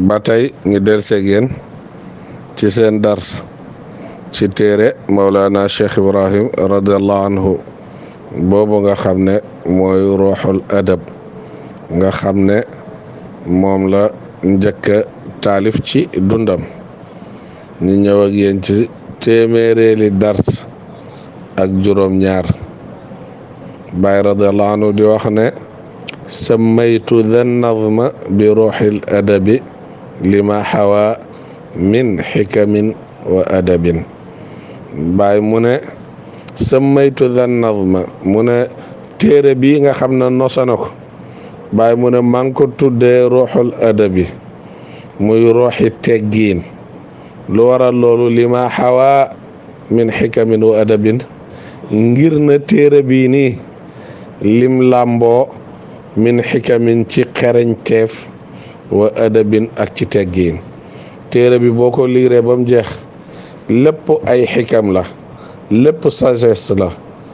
ba tey ngi del seeg yéen ci seen dars ci téere Mawlana Cheikh Ibrahim radiallahu anhu boobu nga xam ne mooy ruuxul adab nga xam ne moom la njëkk taalif ci dundam ñu ñëw ak yéen ci téeméeréeli dars ak juróom ñaar Baay radiallahu anhu di wax ne sammaytu dhan nadma bi ruuxil adabi lima xawa min xikamin wa adabin Baay mu ne sammaytu dhan nadma mu ne téere bi nga xam ne nosana ko Baay mu ne maa ngi ko tuddee ruuxul adabi muy ruuxi teggiin lu waral loolu lima xawa min xikamin wa adabin ngir na téere bii nii lim làmboo min xikamin ci xereñteef wa adabin ak ci teggiin téere bi boo ko liiree ba mu jeex lépp ay xikam la lépp sagesse la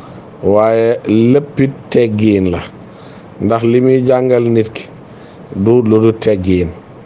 waaye léppit teggiin la ndax li muy jàngal nit ki du lu du teggiin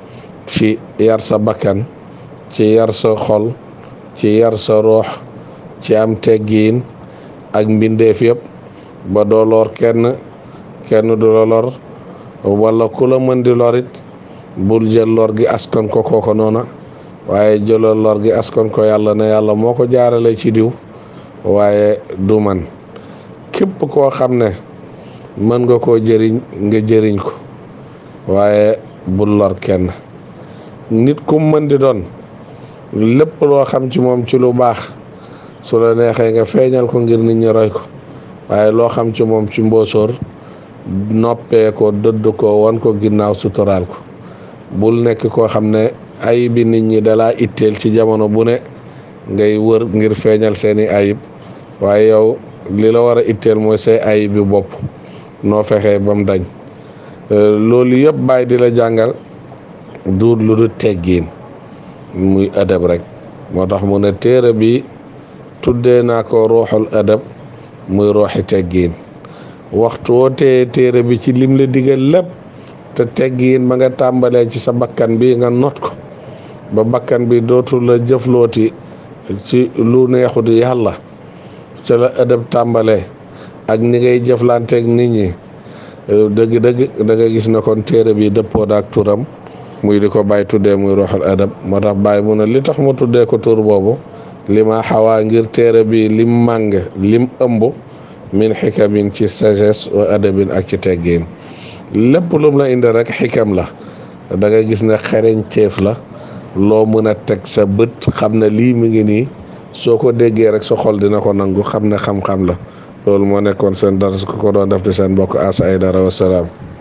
ci yar sa bakkan ci yar sa xol ci yar sa roox ci am teggiin ak mbindeef yëpp ba doo lor kenn kenn du la lor wala ku la mën di lorit bul jël lor gi askan ko kooko noona waaye jëlal lor gi askan ko yàlla ne yàlla moo ko jaarale ci diw waaye du man képp koo xam ne mën nga koo jëriñ nga jëriñ ko waaye bul lor kenn nit ku mën di doon lépp loo xam ci moom ci lu baax su la neexee nga feeñal ko ngir nit ñi roy ko waaye loo xam ci moom ci mbóosóor noppee ko dëdd ko wan ko ginnaaw suturaal ko bul nekk koo xam ne ayib bi nit ñi dalaa itteel ci jamono bu ne ngay wër ngir feeñal seeni ayib waaye yow li la war a itteel mooy say ayib bi bopp noo fexee ba mu dañ loolu yëpp bàyyi di la jàngal duut lu du teggiin muy adab rek moo tax mu ne téere bi tuddee naa ko ruuxul adab muy ruuxi teggiin waxtu woo tee téere bi ci lim la digal lépp te teggiin ba nga tàmbalee ci sa bakkan bi nga not ko ba bakkan bi dootu la jëflooti ci lu neexut yàlla ca la adab tàmbalee ak ni ngay jëflanteeg nit ñi dëgg-dëgg da nga gis ne kon téere bi dëppoo ak turam muy di ko bàyyi tuddee muy ruuxul adab moo tax bàyyi mu ne li tax ma tuddee ko tur boobu li ma xawaa ngir téere bi lim màng lim ëmb min xikamin ci sagesse wa adabin ak ci teggiin lépp lum la indi rek xikam la da nga gis ne xereñteef la loo mën a teg sa bët xam ne lii mi ngi nii soo ko déggee rek sa xol dina ko nangu xam ne xam-xam la loolu moo nekkoon seen dars ko ko doon def di seen mbokk Asa Aidara wasalaam